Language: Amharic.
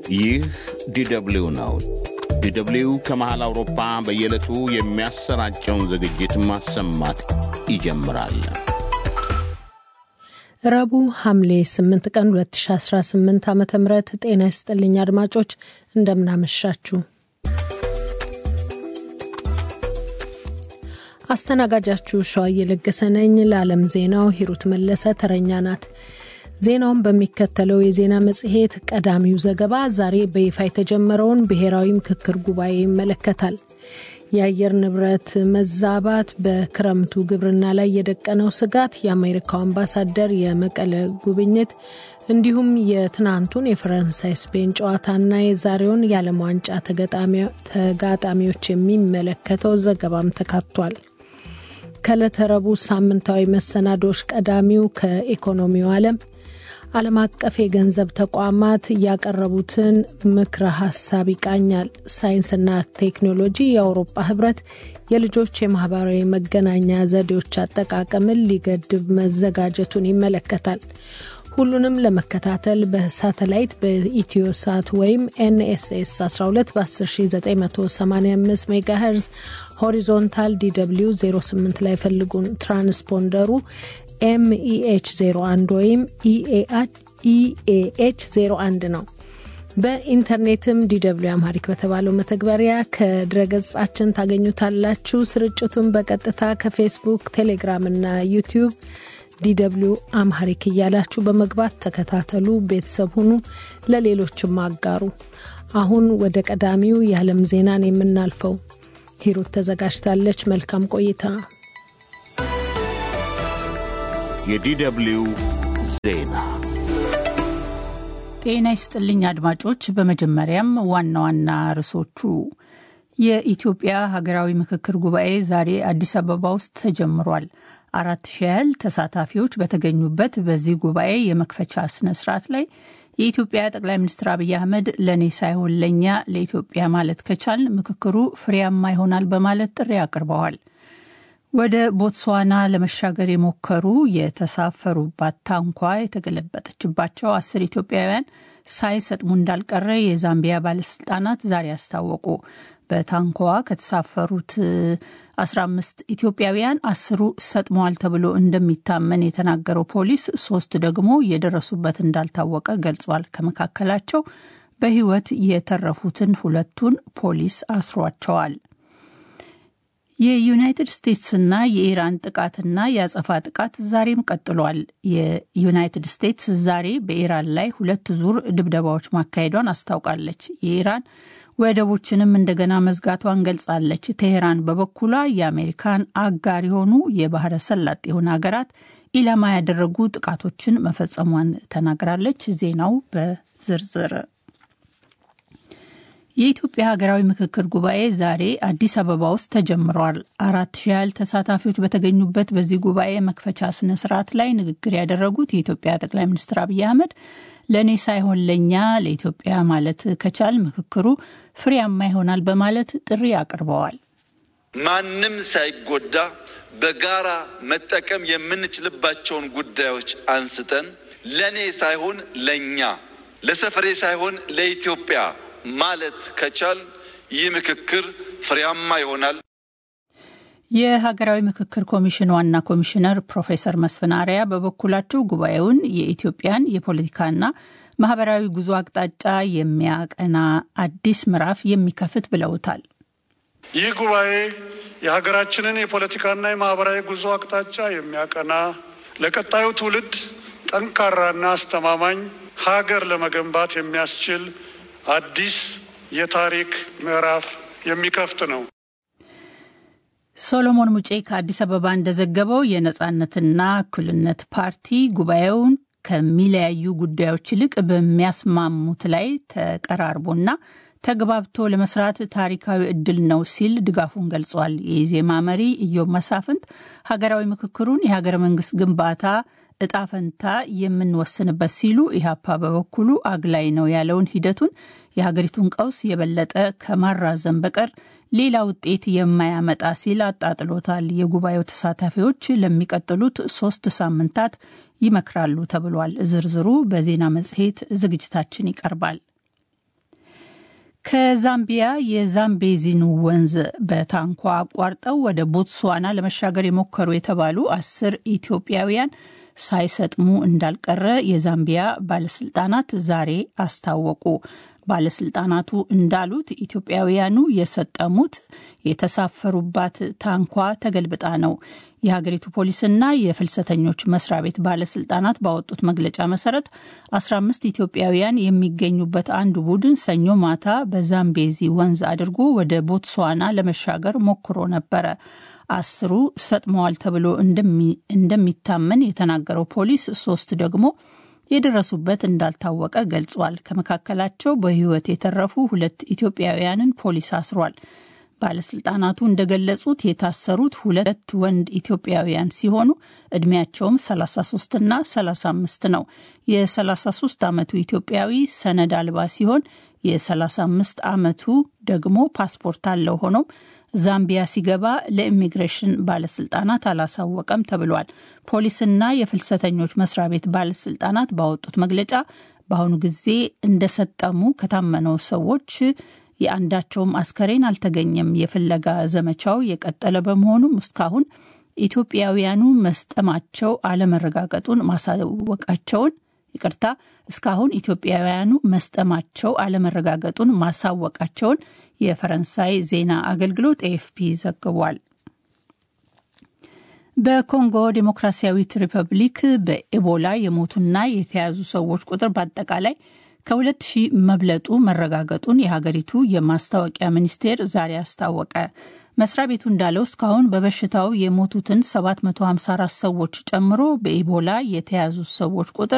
ይህ ዲደብሊው ነው። ዲደብሊው ከመሃል አውሮፓ በየዕለቱ የሚያሰራጨውን ዝግጅት ማሰማት ይጀምራል። ረቡዕ ሐምሌ 8 ቀን 2018 ዓ ም ጤና ይስጥልኝ አድማጮች፣ እንደምናመሻችሁ። አስተናጋጃችሁ ሸዋ እየለገሰ ነኝ። ለዓለም ዜናው ሂሩት መለሰ ተረኛ ናት። ዜናውን በሚከተለው የዜና መጽሔት ቀዳሚው ዘገባ ዛሬ በይፋ የተጀመረውን ብሔራዊ ምክክር ጉባኤ ይመለከታል። የአየር ንብረት መዛባት በክረምቱ ግብርና ላይ የደቀነው ስጋት፣ የአሜሪካው አምባሳደር የመቀለ ጉብኝት፣ እንዲሁም የትናንቱን የፈረንሳይ ስፔን ጨዋታና የዛሬውን የዓለም ዋንጫ ተጋጣሚዎች የሚመለከተው ዘገባም ተካቷል። ከዕለተ ረቡዕ ሳምንታዊ መሰናዶች ቀዳሚው ከኢኮኖሚው ዓለም ዓለም አቀፍ የገንዘብ ተቋማት ያቀረቡትን ምክረ ሀሳብ ይቃኛል። ሳይንስና ቴክኖሎጂ የአውሮፓ ህብረት የልጆች የማህበራዊ መገናኛ ዘዴዎች አጠቃቀምን ሊገድብ መዘጋጀቱን ይመለከታል። ሁሉንም ለመከታተል በሳተላይት በኢትዮ ሳት ወይም ኤንኤስኤስ 12 በ10985 ሜጋሄርዝ ሆሪዞንታል ዲw 08 ላይ ፈልጉን። ትራንስፖንደሩ ኤምኢኤች 01 ወይም ኢኤኤች 01 ነው። በኢንተርኔትም ዲw አምሃሪክ በተባለው መተግበሪያ ከድረገጻችን ታገኙታላችሁ። ስርጭቱን በቀጥታ ከፌስቡክ፣ ቴሌግራም እና ዩቲዩብ ዲw አምሃሪክ እያላችሁ በመግባት ተከታተሉ፣ ቤተሰብ ሁኑ፣ ለሌሎችም አጋሩ። አሁን ወደ ቀዳሚው የዓለም ዜናን የምናልፈው ሂሩት ተዘጋጅታለች። መልካም ቆይታ። የዲደብሊው ዜና ጤና ይስጥልኝ አድማጮች። በመጀመሪያም ዋና ዋና ርዕሶቹ የኢትዮጵያ ሀገራዊ ምክክር ጉባኤ ዛሬ አዲስ አበባ ውስጥ ተጀምሯል። አራት ሺህ ያህል ተሳታፊዎች በተገኙበት በዚህ ጉባኤ የመክፈቻ ስነ ስርዓት ላይ የኢትዮጵያ ጠቅላይ ሚኒስትር አብይ አህመድ ለእኔ ሳይሆን ለእኛ ለኢትዮጵያ ማለት ከቻል ምክክሩ ፍሬያማ ይሆናል በማለት ጥሪ አቅርበዋል። ወደ ቦትስዋና ለመሻገር የሞከሩ የተሳፈሩባት ታንኳ የተገለበጠችባቸው አስር ኢትዮጵያውያን ሳይሰጥሙ እንዳልቀረ የዛምቢያ ባለስልጣናት ዛሬ አስታወቁ። በታንኳዋ ከተሳፈሩት 15 ኢትዮጵያውያን አስሩ ሰጥመዋል ተብሎ እንደሚታመን የተናገረው ፖሊስ ሶስት ደግሞ የደረሱበት እንዳልታወቀ ገልጿል። ከመካከላቸው በሕይወት የተረፉትን ሁለቱን ፖሊስ አስሯቸዋል። የዩናይትድ ስቴትስና የኢራን ጥቃትና የአጸፋ ጥቃት ዛሬም ቀጥሏል። የዩናይትድ ስቴትስ ዛሬ በኢራን ላይ ሁለት ዙር ድብደባዎች ማካሄዷን አስታውቃለች። የኢራን ወደቦችንም እንደገና መዝጋቷን ገልጻለች። ቴሄራን በበኩሏ የአሜሪካን አጋር የሆኑ የባህረ ሰላጤውን ሀገራት ኢላማ ያደረጉ ጥቃቶችን መፈጸሟን ተናግራለች። ዜናው በዝርዝር የኢትዮጵያ ሀገራዊ ምክክር ጉባኤ ዛሬ አዲስ አበባ ውስጥ ተጀምሯል። አራት ሺህ ያህል ተሳታፊዎች በተገኙበት በዚህ ጉባኤ መክፈቻ ስነ ስርዓት ላይ ንግግር ያደረጉት የኢትዮጵያ ጠቅላይ ሚኒስትር አብይ አህመድ ለእኔ ሳይሆን ለእኛ ለኢትዮጵያ ማለት ከቻል ምክክሩ ፍሬያማ ይሆናል በማለት ጥሪ አቅርበዋል። ማንም ሳይጎዳ በጋራ መጠቀም የምንችልባቸውን ጉዳዮች አንስተን ለእኔ ሳይሆን ለእኛ ለሰፈሬ ሳይሆን ለኢትዮጵያ ማለት ከቻል ይህ ምክክር ፍሬያማ ይሆናል። የሀገራዊ ምክክር ኮሚሽን ዋና ኮሚሽነር ፕሮፌሰር መስፍን አርአያ በበኩላቸው ጉባኤውን የኢትዮጵያን የፖለቲካና ማህበራዊ ጉዞ አቅጣጫ የሚያቀና አዲስ ምዕራፍ የሚከፍት ብለውታል። ይህ ጉባኤ የሀገራችንን የፖለቲካና የማህበራዊ ጉዞ አቅጣጫ የሚያቀና ለቀጣዩ ትውልድ ጠንካራና አስተማማኝ ሀገር ለመገንባት የሚያስችል አዲስ የታሪክ ምዕራፍ የሚከፍት ነው። ሶሎሞን ሙጬ ከአዲስ አበባ እንደዘገበው የነጻነትና እኩልነት ፓርቲ ጉባኤውን ከሚለያዩ ጉዳዮች ይልቅ በሚያስማሙት ላይ ተቀራርቦና ተግባብቶ ለመስራት ታሪካዊ እድል ነው ሲል ድጋፉን ገልጿል። የኢዜማ መሪ ኢዮብ መሳፍንት ሀገራዊ ምክክሩን የሀገረ መንግስት ግንባታ እጣ ፈንታ የምንወስንበት ሲሉ ኢህአፓ በበኩሉ አግላይ ነው ያለውን ሂደቱን የሀገሪቱን ቀውስ የበለጠ ከማራዘም በቀር ሌላ ውጤት የማያመጣ ሲል አጣጥሎታል። የጉባኤው ተሳታፊዎች ለሚቀጥሉት ሶስት ሳምንታት ይመክራሉ ተብሏል። ዝርዝሩ በዜና መጽሔት ዝግጅታችን ይቀርባል። ከዛምቢያ የዛምቤዚን ወንዝ በታንኳ አቋርጠው ወደ ቦትስዋና ለመሻገር የሞከሩ የተባሉ አስር ኢትዮጵያውያን ሳይሰጥሙ እንዳልቀረ የዛምቢያ ባለስልጣናት ዛሬ አስታወቁ። ባለስልጣናቱ እንዳሉት ኢትዮጵያውያኑ የሰጠሙት የተሳፈሩባት ታንኳ ተገልብጣ ነው። የሀገሪቱ ፖሊስና የፍልሰተኞች መስሪያ ቤት ባለስልጣናት ባወጡት መግለጫ መሰረት 15 ኢትዮጵያውያን የሚገኙበት አንዱ ቡድን ሰኞ ማታ በዛምቤዚ ወንዝ አድርጎ ወደ ቦትስዋና ለመሻገር ሞክሮ ነበረ። አስሩ ሰጥመዋል ተብሎ እንደሚታመን የተናገረው ፖሊስ ሶስት ደግሞ የደረሱበት እንዳልታወቀ ገልጿል። ከመካከላቸው በሕይወት የተረፉ ሁለት ኢትዮጵያውያንን ፖሊስ አስሯል። ባለስልጣናቱ እንደገለጹት የታሰሩት ሁለት ወንድ ኢትዮጵያውያን ሲሆኑ እድሜያቸውም 33 እና 35 ነው። የ33 ዓመቱ ኢትዮጵያዊ ሰነድ አልባ ሲሆን የ35 ዓመቱ ደግሞ ፓስፖርት አለው። ሆኖም ዛምቢያ ሲገባ ለኢሚግሬሽን ባለስልጣናት አላሳወቀም ተብሏል። ፖሊስና የፍልሰተኞች መስሪያ ቤት ባለስልጣናት ባወጡት መግለጫ በአሁኑ ጊዜ እንደሰጠሙ ከታመነው ሰዎች የአንዳቸውም አስከሬን አልተገኘም። የፍለጋ ዘመቻው የቀጠለ በመሆኑም እስካሁን ኢትዮጵያውያኑ መስጠማቸው አለመረጋገጡን ማሳወቃቸውን ይቅርታ፣ እስካሁን ኢትዮጵያውያኑ መስጠማቸው አለመረጋገጡን ማሳወቃቸውን የፈረንሳይ ዜና አገልግሎት ኤኤፍፒ ዘግቧል። በኮንጎ ዴሞክራሲያዊት ሪፐብሊክ በኤቦላ የሞቱና የተያዙ ሰዎች ቁጥር በአጠቃላይ ከሁለት ሺህ መብለጡ መረጋገጡን የሀገሪቱ የማስታወቂያ ሚኒስቴር ዛሬ አስታወቀ። መስሪያ ቤቱ እንዳለው እስካሁን በበሽታው የሞቱትን 754 ሰዎች ጨምሮ በኢቦላ የተያዙ ሰዎች ቁጥር